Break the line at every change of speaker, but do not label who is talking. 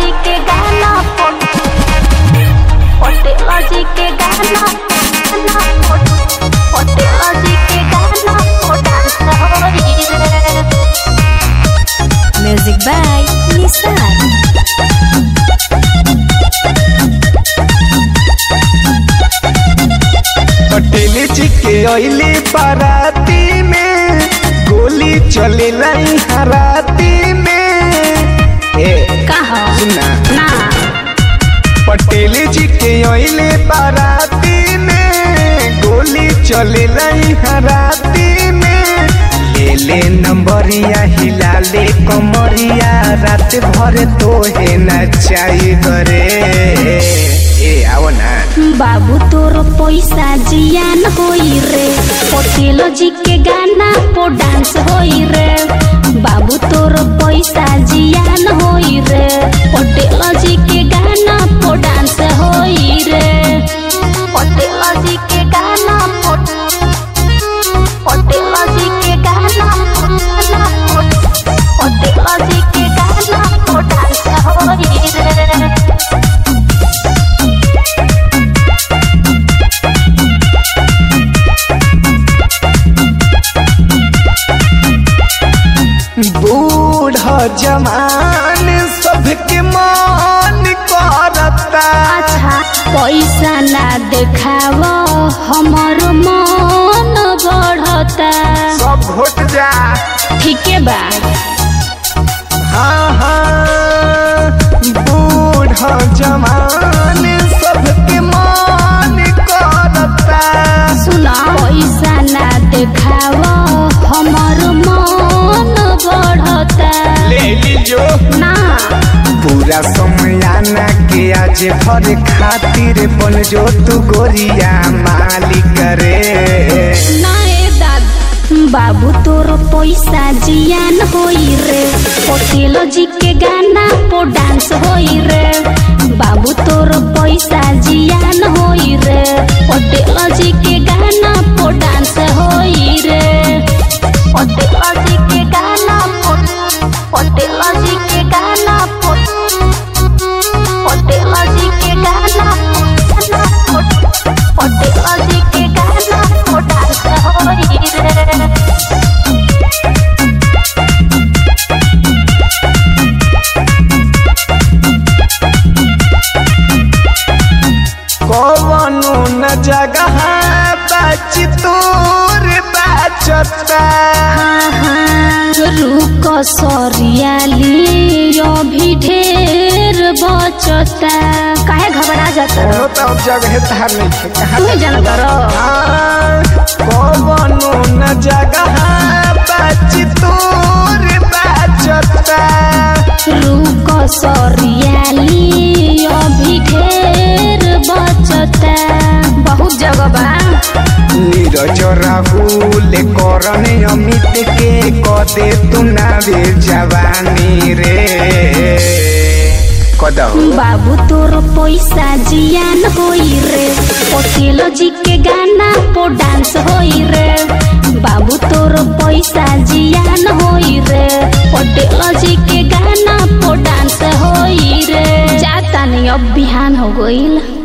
जी के गाना पटेल जी के गाना पटेल जी के गाना डांस होई रे
Music by Nissan.
पटेल जी के अली बाराती में गोली चले लाई हराती में ए
कहा
सुना
ना
पटेल जी के अले बाराती में गोली चले लाई हराती में ले ले नंबरिया हिला ले कमरिया रात भर तोहे नचाई करे ए आओ ना
बाबू तोर पैसा जियान होई रे पटेल जी के गाना पो डांस होई रे बाबू तोर पैसा जियान होई रे पटेल जी के गाना पो डांस होई रे पटेल जी के गाना पो पटेल जी के गाना पटेल जी के गाना पो डांस होई रे
बूढ़ जवान सबके मान करता
अच्छा पैसा ना देखाव हमर मन बढ़ता
सब घोट जा
ठीके बा
हाँ हाँ बूढ़ जवान सबके मान करता
सुन पैसा ना देखाव हमर मन बढ़ता
ले लीजो
ना
पूरा समयाना के आज भर खातिर बन जो तू गोरिया मालिक रे
ना ए दाद बाबू तोर पैसा जियान होई रे पटेल जी के गाना पो डांस होई रे बाबू तोर पैसा जियान होई रे पटेल जी के गाना पो डांस होई रे पटेल जी के गाना पो पटेल जी के गाना पो पटेल जी के गाना पटेल जी के गाना पो डांस होई रे
कौनो न जगह बच तोर बचता
रुक सरियाली अभी ढेर बचता काहे घबरा जाता
कोनो तो जगह धार नहीं है कहाँ
तुम्हें जान करो
हाँ, कौनो न जगह बच तोर बचता
रुक सरियाली अभी ढेर बचता बहुत जगह बा
नीरज राहुल करण अमित के कदे तू नावे जवानी रे कदहु
बाबू तोर पैसा जियान होई रे पटेल जी के गाना पो डांस होई रे बाबू तोर पैसा जियान होई रे पटेल जी के गाना पो डांस होई रे जाता नहीं अब बिहान हो गईल